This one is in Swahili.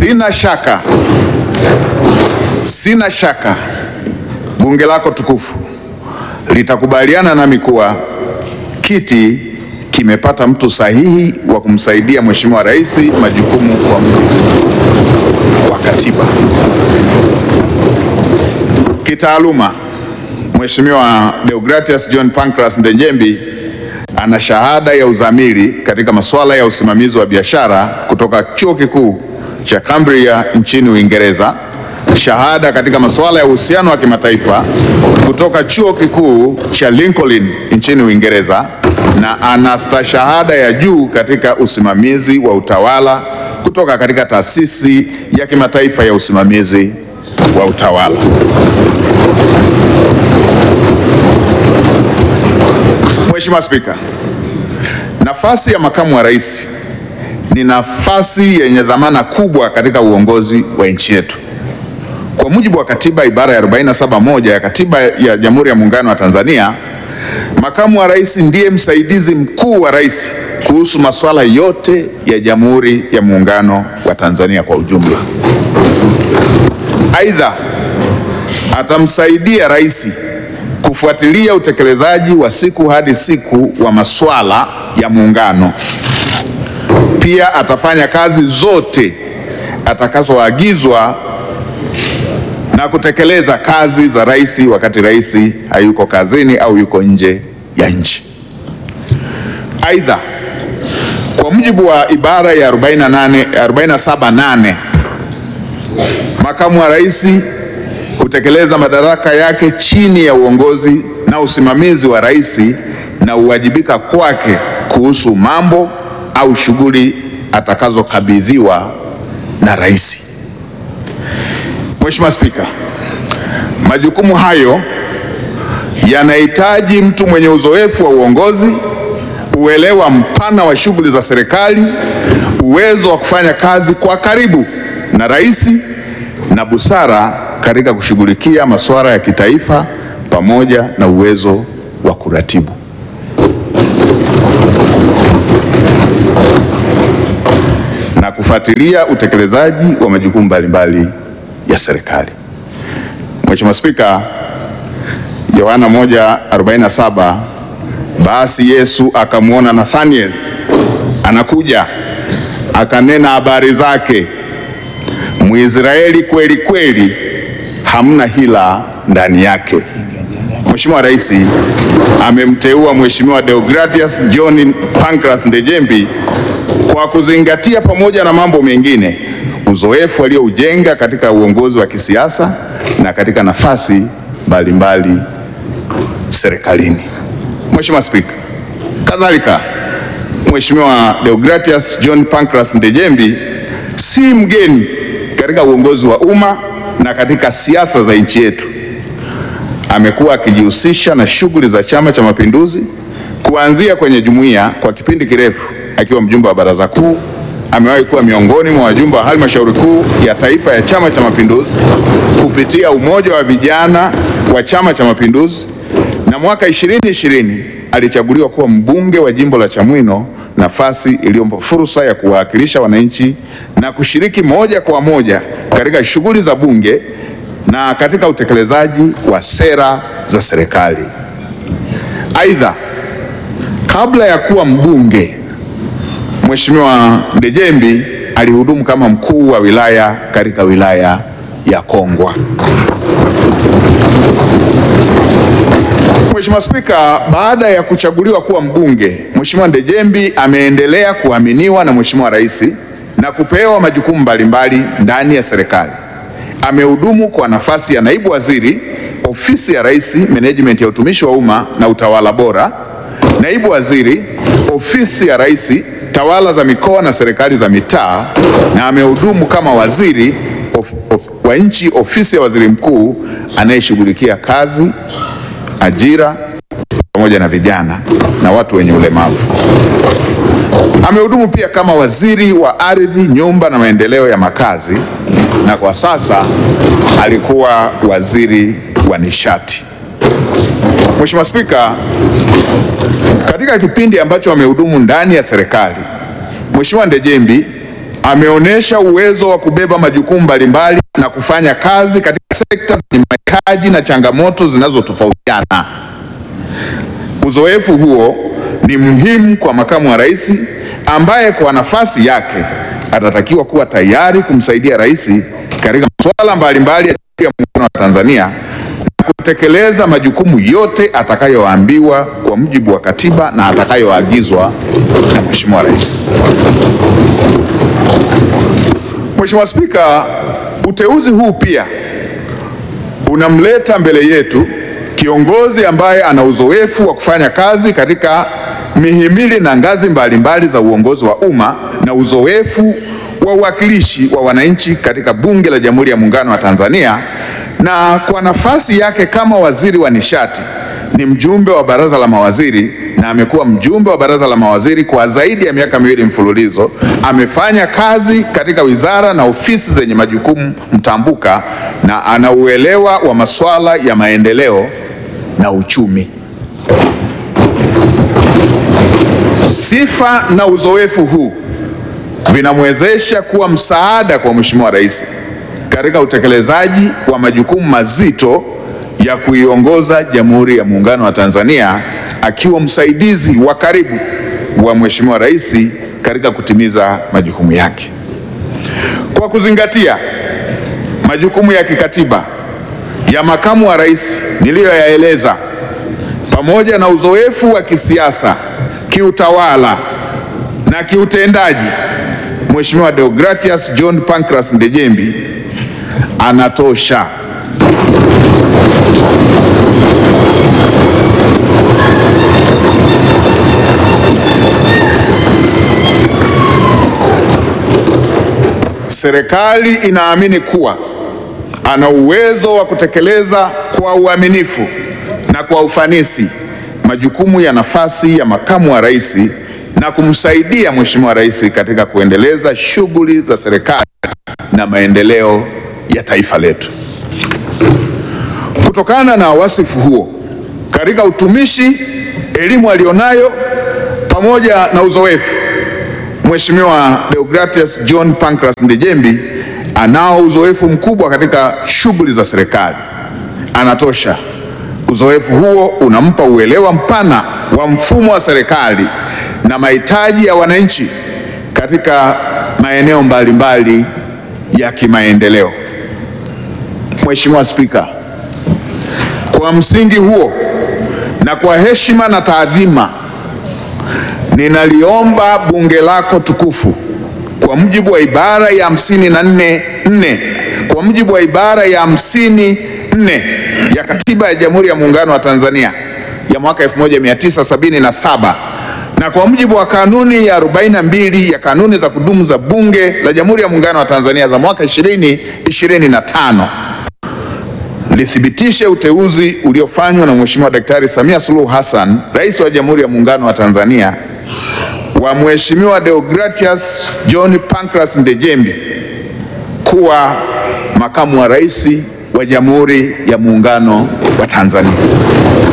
Sina shaka, sina shaka bunge lako tukufu litakubaliana nami kuwa kiti kimepata mtu sahihi wa kumsaidia Mheshimiwa Rais majukumu kwa mujibu wa katiba. Kitaaluma, Mheshimiwa Deogratias John Pancras Ndejembi ana shahada ya uzamili katika masuala ya usimamizi wa biashara kutoka Chuo Kikuu cha Cambridge nchini Uingereza, shahada katika masuala ya uhusiano wa kimataifa kutoka Chuo Kikuu cha Lincoln nchini Uingereza na ana stashahada ya juu katika usimamizi wa utawala kutoka katika Taasisi ya Kimataifa ya Usimamizi wa Utawala. Mheshimiwa Spika, nafasi ya makamu wa rais ni nafasi yenye dhamana kubwa katika uongozi wa nchi yetu. Kwa mujibu wa katiba ibara ya 47 ya katiba ya Jamhuri ya Muungano wa Tanzania, makamu wa rais ndiye msaidizi mkuu wa rais kuhusu masuala yote ya Jamhuri ya Muungano wa Tanzania kwa ujumla. Aidha, atamsaidia rais kufuatilia utekelezaji wa siku hadi siku wa masuala ya muungano. Pia atafanya kazi zote atakazoagizwa na kutekeleza kazi za rais wakati rais hayuko kazini au yuko nje ya nchi. Aidha, kwa mujibu wa ibara ya 48 47.8 makamu wa rais hutekeleza madaraka yake chini ya uongozi na usimamizi wa rais na uwajibika kwake kuhusu mambo au shughuli atakazokabidhiwa na rais. Mheshimiwa Spika, majukumu hayo yanahitaji mtu mwenye uzoefu wa uongozi, uelewa mpana wa shughuli za serikali, uwezo wa kufanya kazi kwa karibu na rais na busara katika kushughulikia masuala ya kitaifa pamoja na uwezo wa kuratibu. na kufuatilia utekelezaji wa majukumu mbalimbali ya serikali. Mheshimiwa Spika, Yohana 1:47 basi Yesu akamwona Nathaniel anakuja, akanena habari zake, Mwisraeli kweli kweli, hamna hila ndani yake. Mheshimiwa Rais amemteua Mheshimiwa Deogratias John Pancras Ndejembi kwa kuzingatia pamoja na mambo mengine uzoefu alioujenga katika uongozi wa kisiasa na katika nafasi mbalimbali serikalini. Mheshimiwa Spika, kadhalika Mheshimiwa Deogratias John Pancras Ndejembi si mgeni katika uongozi wa umma na katika siasa za nchi yetu. Amekuwa akijihusisha na shughuli za Chama cha Mapinduzi kuanzia kwenye jumuiya kwa kipindi kirefu akiwa mjumbe wa Baraza Kuu. Amewahi kuwa miongoni mwa wajumbe wa Halmashauri Kuu ya Taifa ya Chama cha Mapinduzi kupitia Umoja wa Vijana wa Chama cha Mapinduzi, na mwaka 2020 alichaguliwa kuwa mbunge wa jimbo la Chamwino, nafasi iliyompa fursa ya kuwakilisha wananchi na kushiriki moja kwa moja katika shughuli za bunge na katika utekelezaji wa sera za serikali. Aidha, kabla ya kuwa mbunge Mheshimiwa Ndejembi alihudumu kama mkuu wa wilaya katika wilaya ya Kongwa. Mheshimiwa Spika, baada ya kuchaguliwa kuwa mbunge, Mheshimiwa Ndejembi ameendelea kuaminiwa na Mheshimiwa Rais na kupewa majukumu mbalimbali ndani ya serikali. Amehudumu kwa nafasi ya naibu waziri, ofisi ya Rais, Menejimenti ya utumishi wa umma na utawala bora, naibu waziri, ofisi ya Rais, tawala za mikoa na serikali za mitaa, na amehudumu kama waziri of, of, wa nchi, ofisi ya waziri mkuu anayeshughulikia kazi, ajira pamoja na vijana na watu wenye ulemavu. Amehudumu pia kama waziri wa ardhi, nyumba na maendeleo ya makazi, na kwa sasa alikuwa waziri wa nishati. Mheshimiwa Spika, katika kipindi ambacho amehudumu ndani ya serikali, Mheshimiwa Ndejembi ameonyesha uwezo wa kubeba majukumu mbalimbali na kufanya kazi katika sekta zenye mahitaji na changamoto zinazotofautiana. Uzoefu huo ni muhimu kwa makamu wa rais ambaye kwa nafasi yake atatakiwa kuwa tayari kumsaidia rais katika masuala mbalimbali ya Jamhuri ya Muungano wa Tanzania na kutekeleza majukumu yote atakayoambiwa kwa mujibu wa katiba na atakayoagizwa na Mheshimiwa Rais. Mheshimiwa Spika, uteuzi huu pia unamleta mbele yetu kiongozi ambaye ana uzoefu wa kufanya kazi katika mihimili na ngazi mbalimbali za uongozi wa umma na uzoefu wa uwakilishi wa wananchi katika Bunge la Jamhuri ya Muungano wa Tanzania, na kwa nafasi yake kama waziri wa nishati ni mjumbe wa baraza la mawaziri na amekuwa mjumbe wa baraza la mawaziri kwa zaidi ya miaka miwili mfululizo. Amefanya kazi katika wizara na ofisi zenye majukumu mtambuka na ana uelewa wa masuala ya maendeleo na uchumi. Sifa na uzoefu huu vinamwezesha kuwa msaada kwa Mheshimiwa Rais katika utekelezaji wa majukumu mazito ya kuiongoza Jamhuri ya Muungano wa Tanzania akiwa msaidizi wa karibu wa Mheshimiwa Rais katika kutimiza majukumu yake. Kwa kuzingatia majukumu ya kikatiba ya makamu wa rais niliyoyaeleza, pamoja na uzoefu wa kisiasa, kiutawala na kiutendaji, Mheshimiwa Deogratias John Pancras Ndejembi anatosha. Serikali inaamini kuwa ana uwezo wa kutekeleza kwa uaminifu na kwa ufanisi majukumu ya nafasi ya makamu wa rais na kumsaidia Mheshimiwa Rais katika kuendeleza shughuli za serikali na maendeleo ya taifa letu. Kutokana na wasifu huo katika utumishi, elimu alionayo pamoja na uzoefu, Mheshimiwa Deogratias John Pancras Ndejembi anao uzoefu mkubwa katika shughuli za serikali, anatosha. Uzoefu huo unampa uelewa mpana wa mfumo wa serikali na mahitaji ya wananchi katika maeneo mbalimbali ya kimaendeleo. Mheshimiwa Spika, kwa msingi huo na kwa heshima na taadhima, ninaliomba bunge lako tukufu kwa mujibu wa ibara ya hamsini na nne nne kwa mujibu wa ibara ya hamsini nne ya Katiba ya Jamhuri ya Muungano wa Tanzania ya mwaka 1977 na kwa mujibu wa kanuni ya 42 ya kanuni za kudumu za Bunge la Jamhuri ya Muungano wa Tanzania za mwaka 2025 lithibitishe uteuzi uliofanywa na Mheshimiwa Daktari Samia Suluhu Hassan, Rais wa Jamhuri ya Muungano wa Tanzania wa Mheshimiwa Deogratias John Pancras Ndejembi kuwa makamu wa rais wa Jamhuri ya Muungano wa Tanzania.